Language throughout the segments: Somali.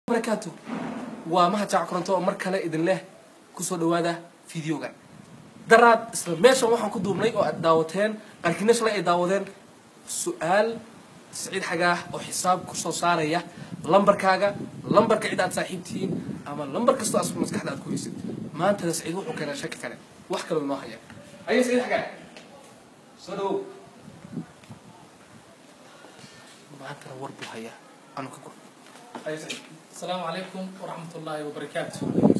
barakaatu waa mahad jaac koronto oo mar kale idin leh kusoo dhawaada videogan daraad isla meeshan waxaan ku duubnay oo aad daawateen qarkina shalay ay daawadeen su-aal saciid xagaah oo xisaab kusoo saaraya lambarkaaga lambarka cid aad saaxiibtihiin ama lambar kastoo as maskaxda aad ku haysid maantana saciid wuxuu keenaa shaki kale wax kaloo inoo haya aye saciid xagaah soo dhawow maantana war buu hayaa anu ka gur aye saciid asalaamu calaykum waraxmat ullaahi wabarakaatu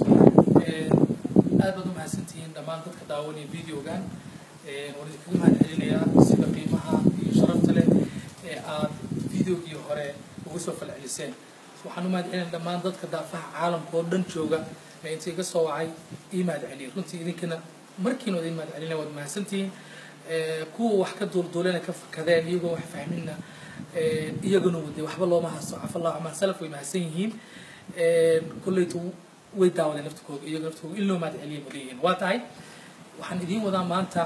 aad baad u mahadsantihiin dhammaan dadka daawanaya videogan waan idinkaga mahad celinayaa sida qiimaha iyo sharafta leh ee aad videogii hore uga soo falceliseen waxaan u mahad celinaya dhammaan dadka daafaha caalamka oo dhan jooga ee inta iga soo wacay ii mahad celiyay runtii idinkana markiina idin mahad celinaya waad mahadsantihiin kuwa wax ka duulduulena ka fakadeen iyagoo wax fahminna iyaguna wade waxba looma hasto cafallahu camaa salaf way mahadsan yihiin kolleytu way daawadeen naftikooda iyaga naftikooda in loo mahad celiya maleeyihiin waa tahay waxaan idiin wadaa maanta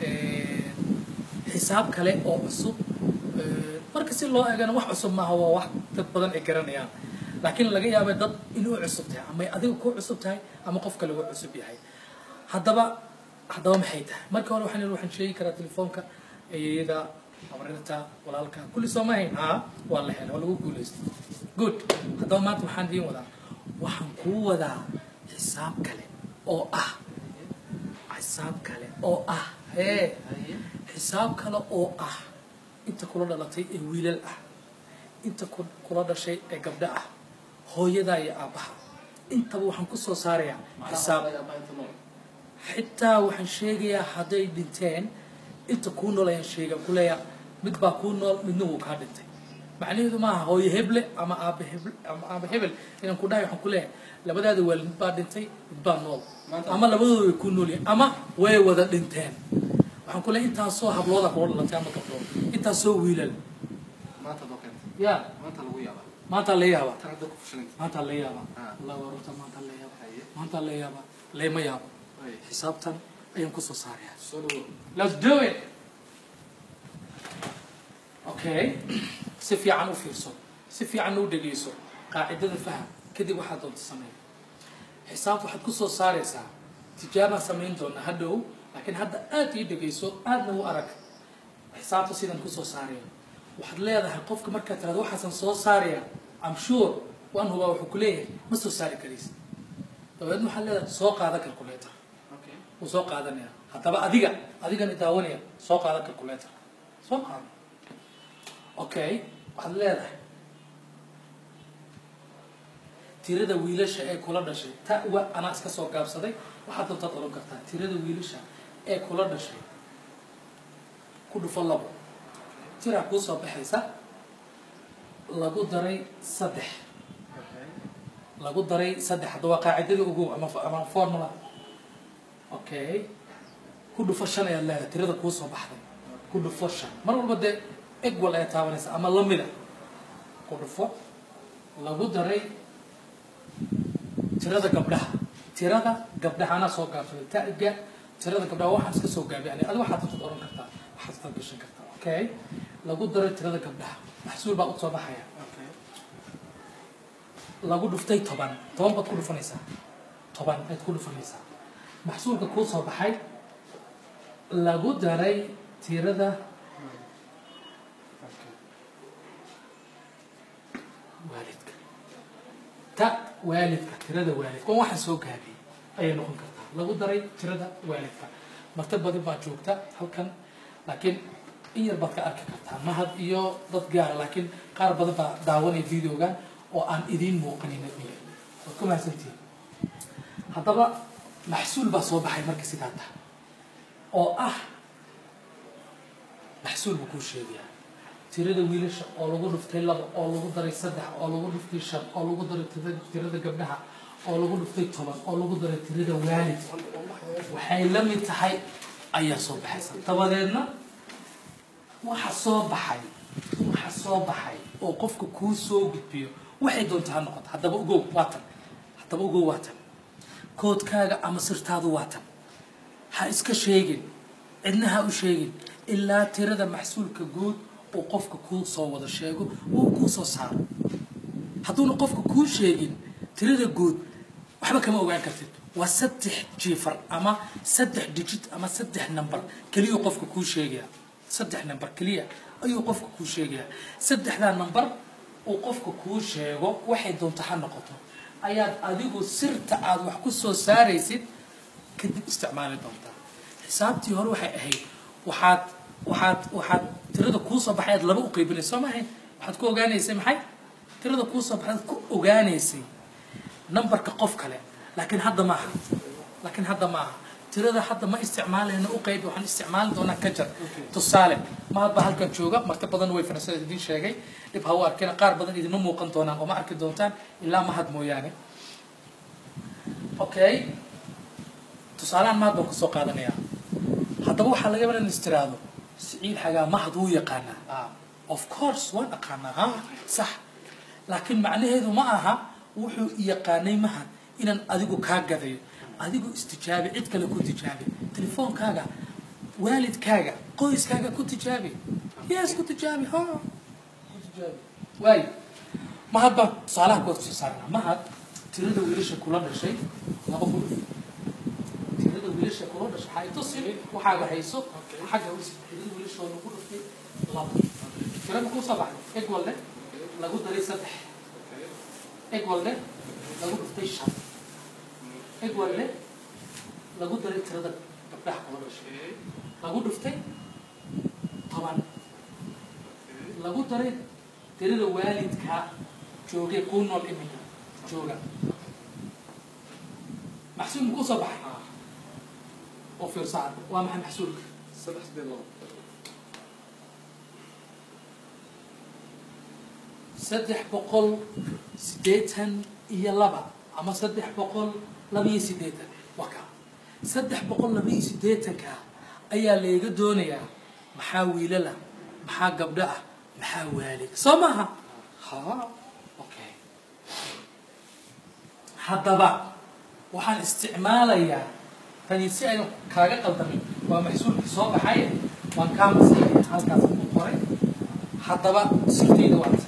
xisaab kale oo cusub marka si loo eegana wax cusub maaha waa wax dad badan ay garanayaan laakiin laga yaaba dad inuu cusub tahay ama adiga ku cusub tahay ama qof kale uu cusub yahay haddaba haddaba maxay tahay marka hore waxaan waxaan sheegi karaa telefoonka eeyada abarirta walaalka kulli sooma hayn haa waa la helay waa lagu guulaystay good haddaba maanta waxaan idiin wadaa waxaan kuu wadaa xisaab kale oo ah xisaab kale oo ah hee xisaab kale oo ah inta kula dhalatay ee wiilal ah inta kula dhashay ee gabdho ah hooyadaa iyo aabbaha intaba waxaan ku soo saarayaa xisaab xitaa waxaan sheegayaa hadday dhinteen inta kuu nool ayaan sheega kuleeya mid baa kuu nool midna wuu kaa dhintay macnaheedu maaha hooyo heble ama aaba heble ama aaba hebel inaan ku dhahay waxaan kuleeyahay labadaada waalid mid baa dhintay mid baa nool ama labadooda way ku nool yihiin ama way wada dhinteen waxaan kuleeyahay intaasoo hablooda kula dhalatay ama gabdhood intaasoo wiilal maanta adoo keentay ya maanta lagu yaabaa maanta la yaaba tan hadda ku fashilantay maanta la yaaba Ah. allah waa runta maanta la yaaba Haye. maanta la yaaba layma yaabo Haye. xisaabtan ayaan kusoo saarayaa soo dhawow Let's do it. Okay. Si fiican u fiirso. Si fiican u dhegeyso. Qaacidada faham. Kadib waxaad doonta sameey. Xisaab waxaad ku soo saaraysaa. Tijaabaan samayn doona hadhow. Laakiin hadda aad ii dhegeyso. Aadna u arag. Xisaabta sidan ku soo saaraya. Waxaad leedahay qofka markaad tiraahdo waxaasan soo saaraya. I'm sure. Waan hubaa wuxuu ku leeyahay ma soo saari karaysid. dabeedna waxaad leedahay soo qaada calculator. okay wuu soo qaadanaya haddaba adiga adigana daawanaya soo qaada calculator soo qaada okay waxaad leedahay tirada wiilasha ee kula dhashay ta wa anaa iska soo gaabsaday waxaad doontaad odhan kartaa tirada wiilasha ee kula dhashay ku dhufo labo tiraa kuu soo baxaysa lagu daray saddex okay lagu daray saddex hadda waa qaacidadii ugu ama ama formula okay ku dhufo shan ayaad leedahay tirada kuu soo baxday ku dhufo shan mar walba dee egwal ayaa taabanaysa ama lamida ku dhufo lagu daray tirada gabdhaha tirada gabdhaha anaa soo gaabsaday taga tirada gabdhaha waxaan iska soo gaabiyay adi waxaad dadad oran kartaa waxaad dadad gashan kartaa okay lagu daray tirada gabdhaha maxsuul baa usoo baxaya okay lagu dhuftay toban toban baad ku dhufanaysaa toban ayaad ku dhufanaysaa maxsuulka kuu soo baxay lagu daray tirada okay waalidka ta waalidka tirada waalidka waa waxaan soo gaabiyey ayay noqon kartaa lagu daray tirada waalidka marta badan baa joogta halkan laakiin in yar baad ka arki kartaa mahad iyo dad gaara laakiin qaar badan baa daawanaya videogan oo aan idiin muuqanin adiga waad ku mahadsantihiin haddaba maxsuul baa soo baxay marka sidaa tahay oo ah maxsuul buu kuu sheegayaa tirada wiilasha oo lagu dhuftay laba oo lagu daray saddex oo lagu dhuftay shan oo lagu daray tirada- tirada gabdhaha oo lagu dhuftay toban oo lagu daray tirada waalidka waxay la mid tahay ayaa soo baxaysa dabadeedna waxa soo baxay waxa soo baxay oo qofka kuu soo gudbiyo waxay doonta ha noqoto haddaba ogow waa tan haddaba ogow waa tan koodkaaga ama sirtaadu waa tan ha iska sheegin cidna ha u sheegin ilaa tirada maxsuulka guud uu qofka kuu soo wada sheego uu kuu soo saaro hadduuna qofka kuu sheegin tirada guud waxba kama ogaan kartid waa saddex jiifar ama saddex digit ama saddex number keliya qofka kuu sheegaya saddex number keliya ayuu qofka kuu sheegaya saddexdaa number uu qofka kuu sheego waxay doonto ha noqoto ayaad adigu sirta aad wax ku soo saaraysid kadib isticmaali doontaa xisaabtii hore waxay ahayd waxaad waxaad waxaad tirada kuu soo baxay aad laba u qaybinaysa soo maahayn waxaad ku ogaanaysay maxay tirada kuu soo baxay aad ku ogaanaysay numberka qof kale laakiin hadda maaha laakiin hadda maaha tirada hadda ma isticmaalayno u qaybi waxaan isticmaali doonaa ka jar tusaale mahad baa halkan jooga marti badan way fanansada idiin sheegay dhib ha u arkina qaar badan idinma muuqan doonaan oo ma arki doontaan ilaa mahad mooyaane okay tusaalehan mahad baan kusoo qaadanayaa haddaba waxaa laga yaabaa in is tiraahdo siciid xagaa mahad wuu yaqaanaa of course waan aqaanaa ha sax laakiin macnaheedu ma aha wuxuu yaqaanay mahad inaan adigu kaa gadayo adigu istijaabi cid kale ku tijaabi telefoonkaaga waalidkaaga qoyskaaga ku tijaabi yes ku tijaabi ha ku tijaabi waayo mahad baan tusaalaha kuwaad kusoo saarnaa mahad tirada wiilasha kula dhashay laba kun tirada wiilasha kula dhashay waxaa itusin waxaaga hayso xagga usi tirada wiilasha oo lagu dhuftay laba tirada kusoo baxday eg walde lagu daray saddex eg walde lagu dhuftay shan eg walde lagu daray tirada gabdhaha kula dhashay lagu dhuftay toban lagu daray tirada waalidka joogay kuu nool iminka jooga maxsuul makuu soo baxay oo fiirsaad waa maxay maxsuulka saddex sideed labo saddex boqol siddeetan iyo laba ama saddex boqol labaiyo siddeetan waa kaa saddex boqol labaiyo siddeetanka ayaa layga doonayaa maxaa wiilala maxaa gabdho ah maxaa waalid soo maaha ha okay haddaba waxaan isticmaalayaa tani si aynu kaaga qaldamin waa maxsuulkii soo baxay waan kaa masaxaya halkaas ku qoray haddaba sirtayda waata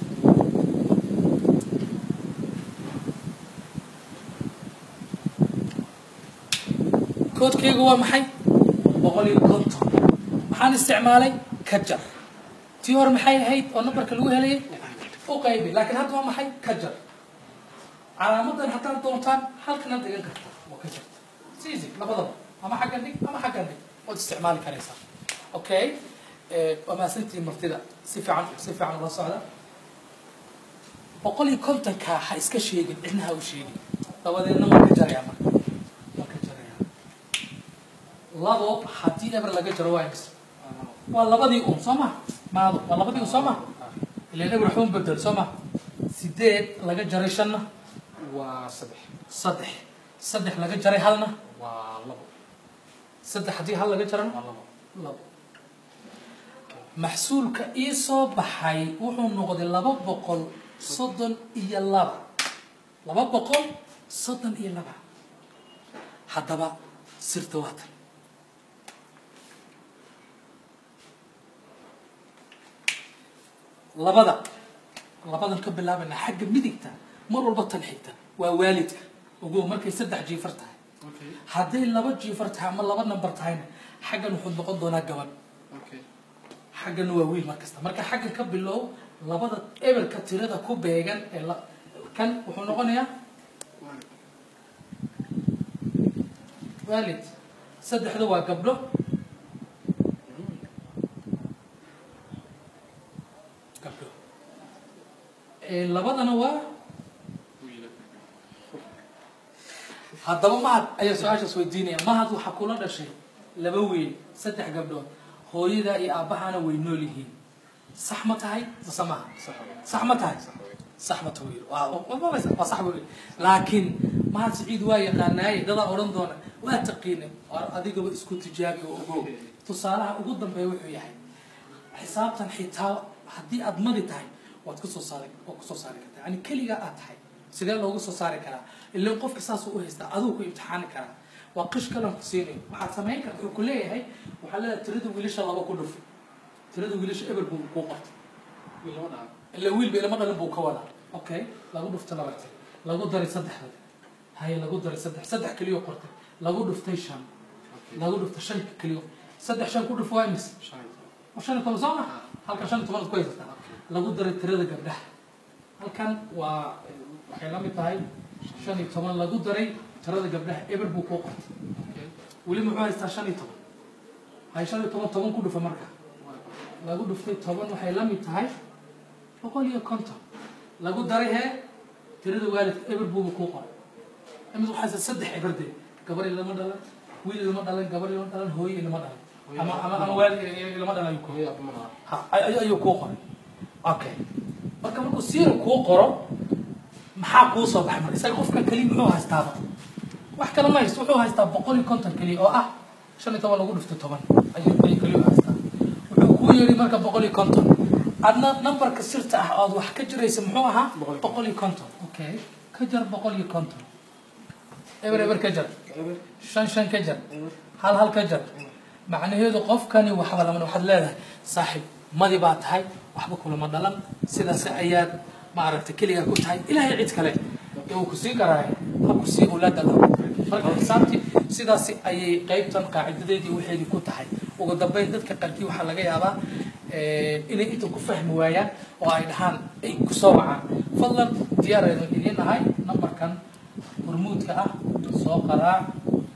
koodkaygu waa maxay boqol iyo konton maxaan isticmaalay ka jar tii hore maxay ahayd oo nambarka lagu helayay u qaybi laakiin hadda waa maxay ka jar calaamadan haddaad doontaan halkana dhigan karta waa ka jarta siisi labadaba ama xaggan dhig ama xaggan dhig waad isticmaali karaysaa okay waa mahadsantii martida si fiican si fiican ula socda boqol iyo kontonka ha iska sheegin cidna ha u sheegin dabadeedna waan ka jarayaa marka waan ka jarayaa labo haddii eber laga jaro waa imis waa labadii un soo ma maado waa labadii un soo ma ilan eber waxba bedel soo ma sideed laga jaray shanna waa saddex saddex saddex laga jaray halna waa labo saddex haddii hal laga jarana waa labo labo maxsuulka ii soo baxay wuxuu noqday laba boqol soddon iyo laba laba boqol soddon iyo laba haddaba sirta waa tan labada labadan ka bilaabayna xagga midigta mar walba tan xigta waa waalidka ogow markay saddex jiifar tahay okay hadday laba jiifar tahay ama laba nambar tahayna xaggan wuxuu noqon doonaa gabadh okay xaggana waa wiil mar kasta marka xagga ka bilow labada eberka tirada ku beegan ee la- kan wuxuu noqonayaa waalid saddexda waa gabdho gabdho Ee, labadana waa haddaba mahad ayaa su-aashaas weydiinaya mahad waxaa kula dhashay laba wiil saddex gabdhood hooyada iyo aabbahana way nool yihiin sax ma tahay mase maha sax wey sax ma tahay sax ma tahay wiil. waa waa- waa- waa sax wey laakiin mahad siciid waa yaqaanaaye dadaa odhan doona waa taqiine war adigaba isku tijaabi oo ogow tusaalaha ugu dambeeya wuxuu yahay xisaabtan xitaa haddii aad madi tahay waad kusoo saari waad kusoo saari kartaa yani keligaa aad tahay sidee loogu soo saari karaa ilan qofka saasuu u haystaa aduu ku imtixaani karaa waa qish kalan ku siinayo waxaad samayn karta wuxuu ku leeyahay waxaa leedahay tirada wiilasha laba ku dhuf tirada wiilasha eber buu kuu qortay wiil lama dhaca ila wiilba ilama dhalin buu ka wadaa okay lagu dhuftay labaatan lagu daray saddexda haye lagu daray saddex saddex keliyo qortay lagu dhuftay shan lagu dhuftay shan keliyo saddex shan ku dhuf waa imis waa shan iyo toban soo ma halkan shan iyo toban ku haysataa lagu daray tirada gabdhaha halkan waa waxay la mid tahay shan iyo toban lagu daray tirada gabdhaha eber buu kuu qortay weli muxuu haystaa shan iyo toban hay shan iyo toban toban ku dhufa marka lagu dhuftay toban waxay la mid tahay boqol iyo konton lagu daray hee tirada waalidka eber buuba kuu qoray imid waxaa haysta saddex eberde gabar lama dhalan wiil lama dhalan gabar lama dhalan hooye lama dhalan ama ama ama waalid lama dhalan ayuu kuu ha ay- ayuu kuu qoray okay marka markuu siira kuu qoro maxaa kuu soo baxay marka isaga qofkan keliya muxuu haystaaba wax kale ma haysto wuxuu haystaa boqol iyo konton keliya oo ah shan iyo toban lagu dhifto toban ayuu ayuu keliya u haystaa wuxuu kuu yeedhi marka boqol iyo konton adna nambarka sirta ah ood wax ka jiraysa muxuu ahaa Boqol iyo boqol iyo konton okay ka jar boqol iyo konton eber eber ka jar shan shan ka jar hal hal ka jar macnaheedu qofkani waxba lama waxaad leedahay saaxiib madi baa tahay waxba kulama dhalan sidaas ayaad maaragtay keligaa ku tahay ilaahay cid kale ee uu ku sii garaaya ha ku sii awlaada la marka xisaabtii sidaas ayay qaybtan qaacidadeedii waxeedii ku tahay ugu dambeyn dadka qarkii waxaa laga yaabaa eh, inay inta ku fahmi waayaan oo ay dhahaan ay ku soo wacaan fadlan diyaar aynu idiin nahay nambarkan hormuudka ah soo qaraac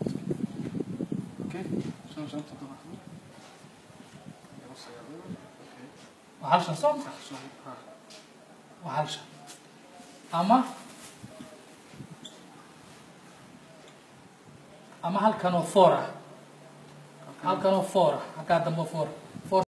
waa hal shan soo ma waa hal shan ama ama halkanoo four ah halkanoo four ah halkaa dambe four